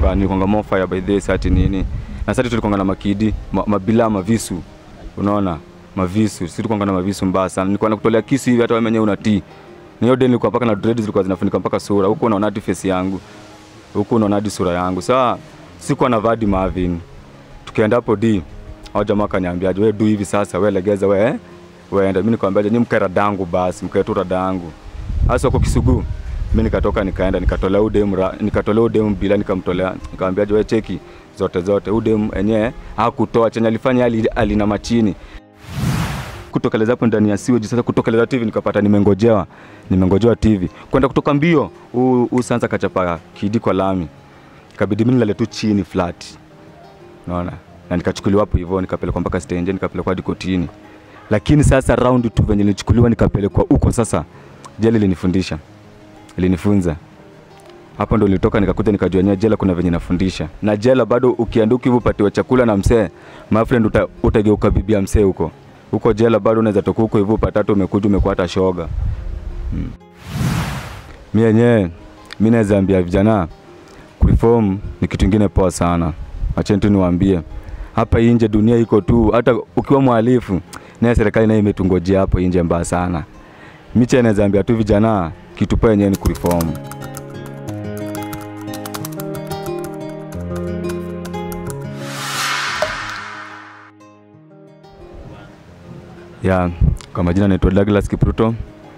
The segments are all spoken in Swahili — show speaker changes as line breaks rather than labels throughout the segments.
nilikonga nilikonga more fire by this ati nini na sasa tulikonga na makidi ma, mabila mavisu unaona mavisu sisi tukonga na mavisu mbaya sana nilikuwa nakutolea kisu hivi hata wewe mwenyewe unatii na hiyo day nilikuwa mpaka na dreads zilikuwa zinafunika mpaka sura huko unaona hadi face yangu huku unaona hadi sura yangu saa sikuwa na vadi Marvin tukienda hapo D hao jamaa akaniambiaje wewe du hivi sasa wewe legeza wewe eh? weenda mimi nikamwambia nyinyi mkae radangu basi mkae tu radangu hasa kwa Kisugu mimi nikatoka nikaenda nikatolea udem nikatolea udem bila nikamtolea nikamwambia wewe cheki zote zote udem enyewe hakutoa chenye alifanya ali, alina machini kutokeleza hapo ndani ya siweji sasa kutokeleza TV nikapata nimengojewa nimengojewa TV kwenda kutoka mbio huu sasa kachapa kidi kwa lami ikabidi mimi nilale tu chini flat unaona na nikachukuliwa hapo hivyo nikapelekwa mpaka stage nikapelekwa hadi kotini lakini sasa round tu venye nilichukuliwa nikapelekwa huko sasa jela ilinifundisha ilinifunza hapo ndo nilitoka nikakuja nikajua nyewe jela kuna venye nafundisha na jela bado ukianduka hivyo upatiwa chakula na msee my friend uta, utageuka bibia msee huko huko jela bado unaweza toka huko hivyo patatu umekuja umekuwa hata shoga hmm. mi yenyewe mi naweza ambia vijana kureform ni kitu ingine poa sana acheni tu niwaambie hapa nje dunia iko tu hata ukiwa mhalifu naye serikali nayo imetungojea hapo nje mbaya sana micha naweza ambia tu vijana kitu poa yenyewe ni kureform ya kwa majina naitwa Douglas Kipruto.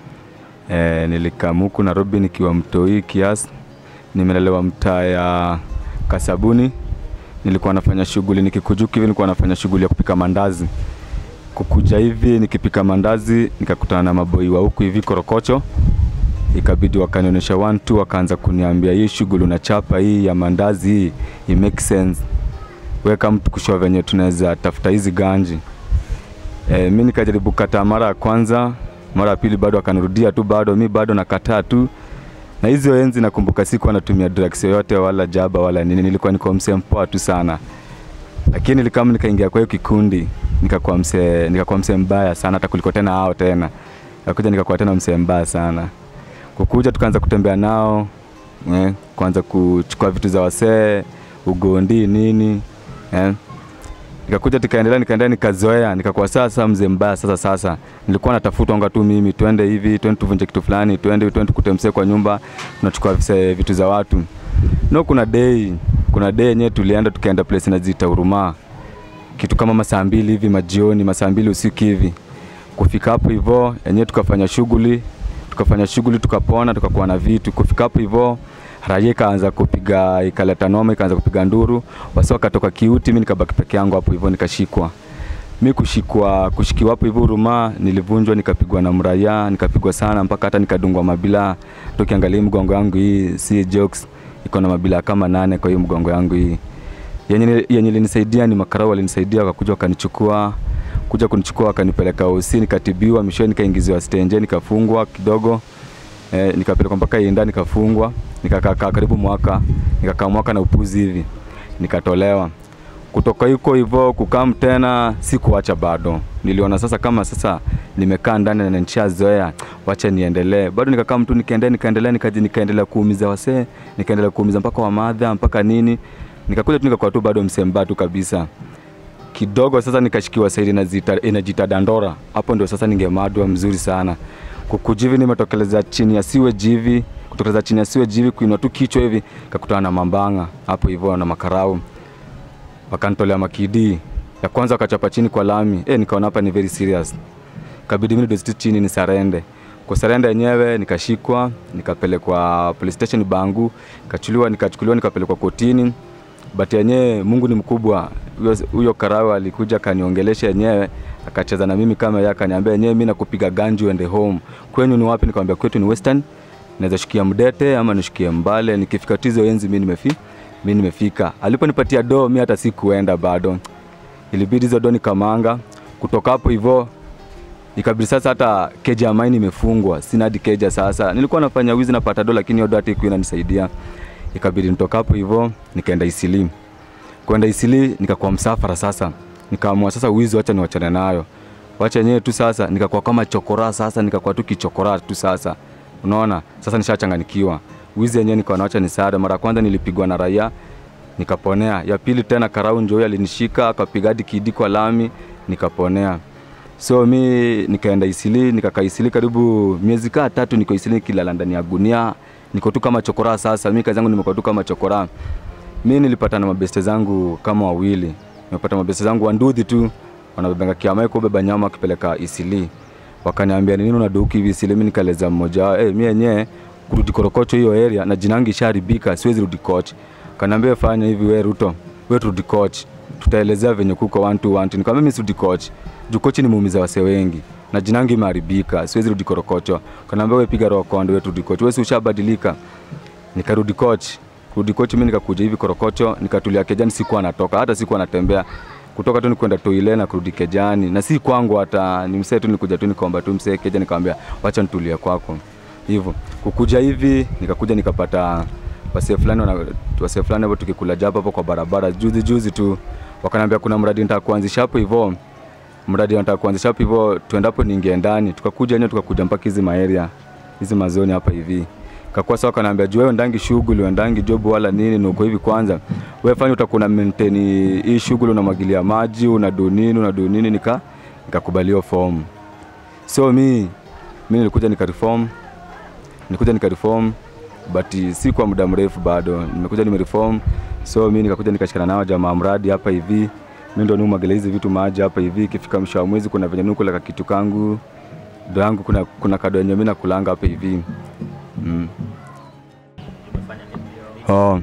E, nilikamuku Nairobi nikiwa mtoi kiasi. Nimelelewa mtaa ya Kasabuni. Nilikuwa nafanya shughuli nikikujuki hivi, nilikuwa nafanya shughuli ya kupika mandazi. Kukuja hivi nikipika mandazi, nikakutana na maboi wa huku hivi Korokocho, ikabidi wakanionyesha one two, wakaanza kuniambia hii shughuli unachapa hii ya mandazi hii, it make sense, weka mtu kushoa venye tunaweza tafuta hizi ganji E, mi nikajaribu kataa mara ya kwanza, mara ya pili bado akanirudia tu, bado mi bado nakataa tu. Na hizo enzi nakumbuka siku anatumia drugs yoyote wala jaba wala nini, nilikuwa niko msee mpoa tu sana, lakini nilikama nikaingia kwa hiyo kikundi nikakuwa msee nikakuwa msee mbaya sana, hata kuliko tena hao tena, nikakuja nikakuwa tena msee mbaya sana. Kukuja tukaanza kutembea nao eh, kuanza kuchukua vitu za wasee ugondi nini eh nikakuja tukaendelea nikaendelea nikazoea nikakuwa sasa mzee mbaya sasa sasa nilikuwa natafutwa tu mimi twende hivi twende tuvunje kitu fulani twende twende kutemsee kwa nyumba tunachukua vitu za watu no kuna day kuna day yenyewe tulienda tukaenda place inajiita Huruma kitu kama masaa mbili hivi majioni masaa mbili usiku hivi kufika hapo hivyo yenyewe tukafanya shughuli tukafanya shughuli tukapona tukakuwa na vitu kufika hapo hivyo raia ikaanza kupiga ikaleta noma ikaanza kupiga nduru wasi wakatoka kiuti mi nikabaki peke yangu hapo hivyo nikashikwa mi kushikwa kushikiwa hapo hivyo Huruma nilivunjwa nikapigwa na mraia nikapigwa sana mpaka hata nikadungwa mabila tukiangalia mgongo yangu hii si jokes iko na mabila kama nane kwa hiyo mgongo yangu hii yenye yenye linisaidia ni makarau walinisaidia wakakuja wakanichukua kuja kunichukua wakanipeleka hosi nikatibiwa mwishowe nikaingiziwa stenje nikafungwa kidogo eh, nikapelekwa mpaka Inda nikafungwa nikakaa karibu mwaka nikakaa mwaka na upuzi hivi nikatolewa kutoka huko hivyo kukam tena sikuacha bado niliona sasa kama sasa nimekaa ndani na nishazoea wacha niendelee bado nikakaa mtu nikaendelea nikaendelea nikaji nikaendelea kuumiza wasee nikaendelea kuumiza mpaka wamadha mpaka nini nikakuja tu nikakuwa tu bado msembaa tu kabisa kidogo sasa nikashikiwa saidi inajita dandora hapo ndio sasa ningemadwa mzuri sana kukujivi nimetokeleza chini ya siwe jivi kutokeleza chini ya siwe jivi kuinua tu kichwa hivi kakutana na mambanga hapo hivyo na makarau wakanitolea makidi ya kwanza wakachapa chini kwa lami e, nikaona hapa ni very serious kabidi mimi ndio chini ni sarende kwa sarende yenyewe nikashikwa nikapelekwa police station Bangu nikachukuliwa nikachukuliwa nikapelekwa kotini but yenyewe Mungu ni mkubwa huyo karau alikuja akaniongelesha yenyewe akacheza na mimi kama yeye akaniambia yenyewe mimi nakupiga ganju uende home kwenyu ni wapi nikamwambia kwetu ni western naweza shikia mdete ama nishikie mbale nikifika tizo enzi mimi nimefi mimi nimefika aliponipatia do mimi hata sikuenda bado ilibidi hizo do nikamanga kutoka hapo hivyo ikabidi sasa hata keja ya maini imefungwa sina hadi keja sasa nilikuwa nafanya wizi napata do lakini hiyo do hata ikuwa inanisaidia ikabidi nitoka hapo hivyo nikaenda Isili kwenda Isili nikakuwa msafara sasa nikaamua sasa wizi wacha niwachane nayo wacha yenyewe tu sasa nikakuwa kama chokora sasa nikakuwa tu kichokora tu sasa unaona sasa nishachanganikiwa wizi yenyewe nikaona wacha nisaada mara kwanza nilipigwa na raia nikaponea. Ya pili tena Karau Njoi alinishika akapiga hadi kidi kwa lami nikaponea. So mi nikaenda Isili, nikakaa Isili karibu miezi kaa tatu, niko Isili nikilala ndani ya gunia, niko tu kama chokora. Sasa mi kazi yangu nimekuwa tu kama chokora. Mi nilipata na mabeste zangu kama wawili, nimepata mabeste zangu wanduthi tu wanabebenga kiama iko beba nyama akipeleka Isili, wakaniambia ni nini unaduki hivi Isili. Mi nikaeleza mmoja wao, eh, mi yenyewe kurudi Korokocho hiyo area na jina yangu ishaharibika, siwezi rudi coach. Kaniambia fanya hivi, we Ruto, we turudi coach, tutaelezea venye kuko one to one. Nikamwambia mimi sirudi coach, juu coach ni muumiza wase wengi na jina yangu imeharibika, siwezi rudi Korokocho. Kaniambia we piga roho konde, we turudi coach, we si ushabadilika. Nikarudi coach, kurudi coach, mimi nikakuja hivi Korokocho, nikatulia kejani, sikuwa natoka hata sikuwa natembea kutoka tu nikwenda toile na kurudi kejani, na si kwangu, hata ni msee tu, nikuja tu nikaomba tu msee keja, nikamwambia wacha nitulie kwako hivyo. Kukuja hivi nikakuja nikapata wasee fulani wana- wasee fulani hapo tukikula japa hapo kwa barabara juzi juzi tu, wakaniambia kuna mradi nataka kuanzisha hapo hivyo, mradi nataka kuanzisha hapo hivyo, tuendapo niingie ndani. Tukakuja yenyewe tukakuja mpaka hizi maeria hizi mazoni hapa hivi kakuwa sawa, kanaambia juu wewe ndangi shughuli uendangi job wala nini, nuko hivi kwanza wewe fanya utakuwa na maintain hii shughuli, unamwagilia maji unadu nini unadu nini, nika nikakubaliwa form. So mi mi nilikuja nikareform nilikuja nikareform but si kwa muda mrefu bado, nimekuja nimereform. So mi nikakuja nikashikana nao jamaa mradi hapa hivi, mi ndo niumwagilia hizi vitu maji hapa hivi. Ikifika mwisho wa mwezi, kuna venye nukula ka kitu kangu ndo yangu, kuna, kuna kado yenye mi nakulanga hapa hivi mm. Oh.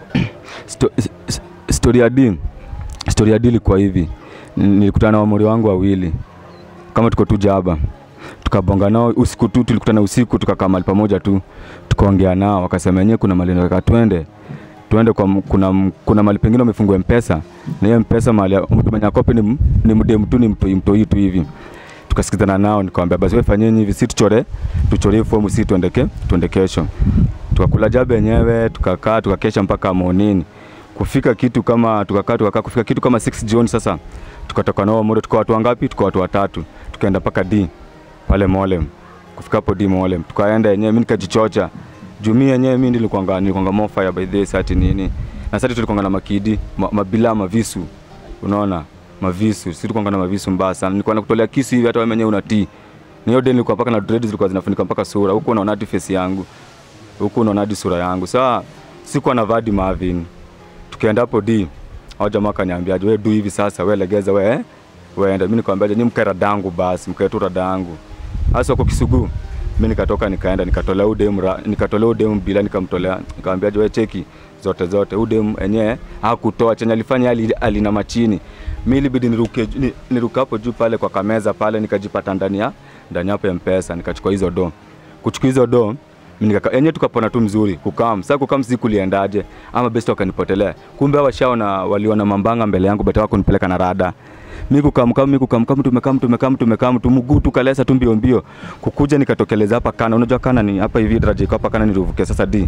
Sto, s- story ya D story ya D ilikuwa hivi, nilikutana na wamori wangu wawili kama tuko tu jaba tukabonga nao usiku tu, tulikutana usiku tukakaa mahali pamoja tu tukaongea nao, wakasema yenyewe kuna mahali nataka twende tuende kwa m- kuna, m- kuna mahali pengine wamefungua mpesa na hiyo mpesa mahali ya- mtu mwenye akope ni, m- ni mdemu tu ni mtoi mtoi tu hivi tukasikizana nao, nikamwambia basi wewe fanyeni hivi, si tuchore tuchore fomu, si tuendeke tuende kesho. Tukakula jabe yenyewe, tukakaa tukakesha mpaka monini. Kufika kitu kama tukakaa tukakaa kufika kitu kama 6 jioni. Sasa tukatoka nao moto, tuko watu wangapi? Tuko watu watatu, tukaenda mpaka D pale Molem. Kufika hapo D Molem, tukaenda yenyewe, mimi nikajichocha juu mimi yenyewe mimi nilikuanga nilikuanga more fire by this ati nini na sasa tulikuanga na makidi ma, mabila mavisu, unaona mavisu, sisi tulikuanga na mavisu mbaya sana. Nilikuwa nakutolea kisu hivi, hata wewe mwenyewe unatii. Ni hiyo day nilikuwa mpaka na dreads zilikuwa zinafunika mpaka sura, huku unaona hadi face yangu, huku unaona hadi sura yangu. Sasa sikuwa na vadi Marvin, tukienda hapo D hao jamaa kaniambiaje, wewe du hivi sasa, wewe legeza wewe eh? weenda. Mimi nikamwambiaje, ni mkae radangu basi, mkae tu radangu. Sasa kwa Kisugu mimi nikatoka nikaenda nikatolea udem nikatolea udem bila nikamtolea nikamwambiaje, wewe cheki zote zote udem enyewe hakutoa chenye alifanya ali, alina machini. Mimi ilibidi niruke ni- niruke hapo juu pale kwa kameza pale nikajipata ndani ya ndani hapo ya mpesa nikachukua hizo do kuchukua hizo do mimi nikaka yenyewe tukapona tu mzuri kukam sasa kukam si kuliendaje ama best wakanipotelea kumbe hao washaona waliona mambanga mbele yangu beta wako nipeleka na rada mimi kukamkam mimi kukamkam tumekam tumekam tumekam tu mguu tu kalesa tu mbio mbio kukuja nikatokeleza hapa kana unajua kana ni hapa hivi daraja iko hapa kana niruvuke sasa D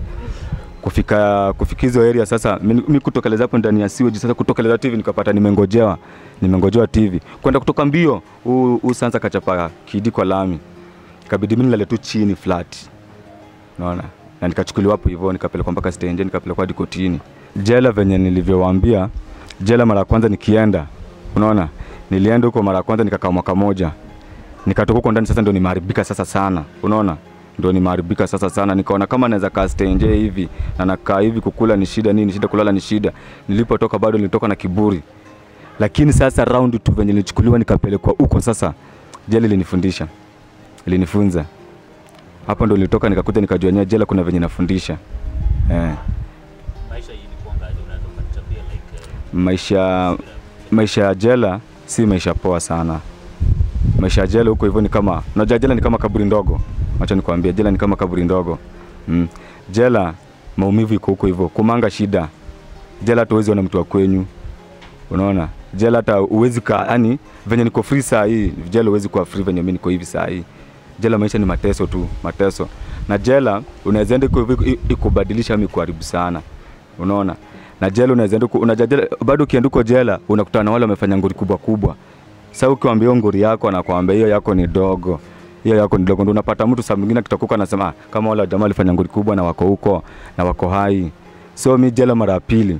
kufika kufika hizo area sasa mimi kutokeleza hapo ndani ya sewage sasa kutokeleza TV nikapata nimengojewa nimengojewa TV kwenda kutoka mbio huu huu sasa kachapa kidi kwa lami kabidi mimi nilale tu chini flat unaona na nikachukuliwa hapo hivyo nikapelekwa mpaka stage nikapelekwa hadi kotini jela venye nilivyowaambia jela mara ya kwanza nikienda unaona nilienda huko mara ya kwanza nikakaa mwaka moja nikatoka huko ndani sasa ndo nimeharibika sasa sana unaona ndo nimeharibika sasa sana nikaona kama naweza kaa stenje hivi na nakaa hivi kukula ni shida nini shida kulala ni shida nilipotoka bado nilitoka na kiburi lakini sasa round tu venye nilichukuliwa nikapelekwa huko sasa jela ilinifundisha ilinifunza hapo ndo nilitoka nikakuja nikajua yenyewe jela kuna venye nafundisha eh.
maisha ilikuwangaje? Unaweza ukanichapia like eh,
maisha maisha ya jela si maisha poa sana maisha ya jela huko hivyo ni kama unajua jela ni kama kaburi ndogo acha nikwambie jela ni kama kaburi ndogo mm. jela maumivu iko huko hivyo kumanga shida jela hata uwezi ona mtu wa kwenyu unaona jela hata uwezi ka yani venye niko free saa hii jela uwezi kuwa free venye mimi niko hivi saa hii jela maisha ni mateso tu mateso na jela unaweza enda iko hivi i- ikubadilisha ama ikuharibu sana unaona na jela unaweza enda uko- unajua jela bado ukienda uko jela unakutana na wale wamefanya ngori kubwa kubwa sasa ukiwaambia hiyo ngori yako anakuambia hiyo yako ni dogo hiyo yako ni dogo ndio unapata mtu saa mwingine akitokuka anasema "Ah, kama wale jamaa walifanya ngori kubwa na wako huko na wako hai so mi jela mara ya pili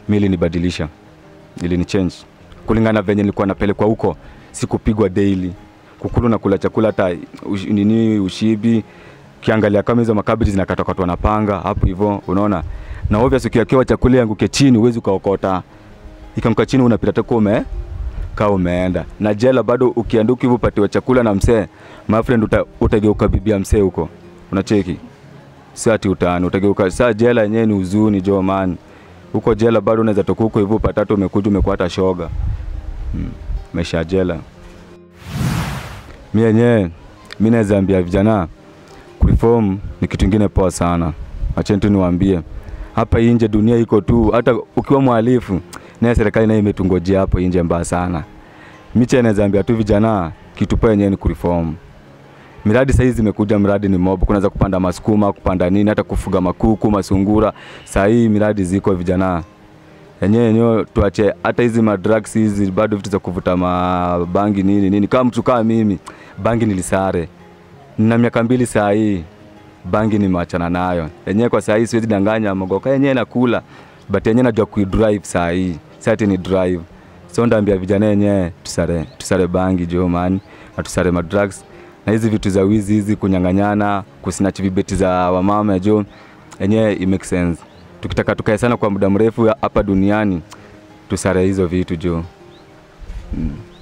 mi ilinibadilisha ilini change kulingana venye nilikuwa napelekwa huko sikupigwa daily kukulu na kula chakula hata ush, nini ushibi ukiangalia kama hizo makabeji zinakatakatwa na panga hapo hivyo unaona na obvious ukiwekewa chakula yanguke chini huwezi ukaokota ikanguka chini unapita tu ume kaa umeenda na jela bado ukianduka hivyo upatiwa chakula na msee my friend uta, utageuka bibia msee huko unacheki si ati utani utageuka saa jela yenyewe ni uzuni jo man huko jela bado unaweza toka huko hivyo patatu umekuja umekuwa hata shoga mm. maisha ya jela mi yenyewe mi naweza ambia vijana kureform ni kitu ingine poa sana acheni tu niwaambie hapa inje dunia iko tu hata ukiwa mhalifu naye serikali naye imetungojea hapo inje mbaya sana miche naweza ambia tu vijana kitu poa yenyewe ni kureform miradi sahii zimekuja miradi ni mob kunaweza kupanda masukuma kupanda nini hata kufuga makuku masungura sahii miradi ziko vijana yenyewe yenyewe tuache hata hizi madrugs hizi bado vitu za kuvuta mabangi nini nini kama mtu kama mimi bangi nilisare na miaka mbili saa hii bangi nimeachana nayo yenyewe kwa saa hii siwezi danganya mogoka yenyewe nakula but yenyewe najua kuidrive saa hii sati ni drive so ndaambia vijana yenyewe tusare tusare bangi jo man na tusare madrugs na hizi vitu za wizi hizi kunyang'anyana kusinach vibeti za wamama jo yenyewe it make sense tukitaka tukae sana kwa muda mrefu hapa duniani tusare hizo vitu jo mm.